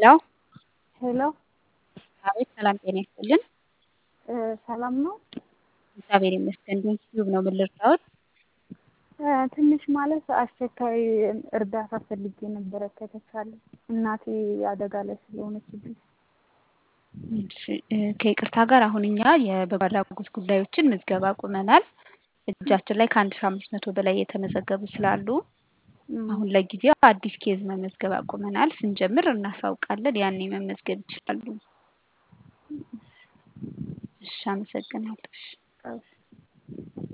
ሄሎ ሄሎ አቤት ሰላም ጤና ይስጥልን። ሰላም ነው? እግዚአብሔር ይመስገን። ዩቲዩብ ነው። ምን ልርዳዎት? ትንሽ ማለት አስቸኳይ እርዳታ ፈልጌ ነበረ ከተቻለ እናቴ አደጋ ላይ ስለሆነችብኝ። እሺ፣ ከይቅርታ ጋር አሁን እኛ የበጎ አድራጎት ጉዳዮችን ምዝገባ አቁመናል። እጃችን ላይ ከአንድ ሺ አምስት መቶ በላይ የተመዘገቡ ስላሉ አሁን ለጊዜው አዲስ ኬዝ መመዝገብ አቁመናል። ስንጀምር እናሳውቃለን። ያኔ መመዝገብ ይችላሉ። እሺ፣ አመሰግናለሁ። እሺ። እሺ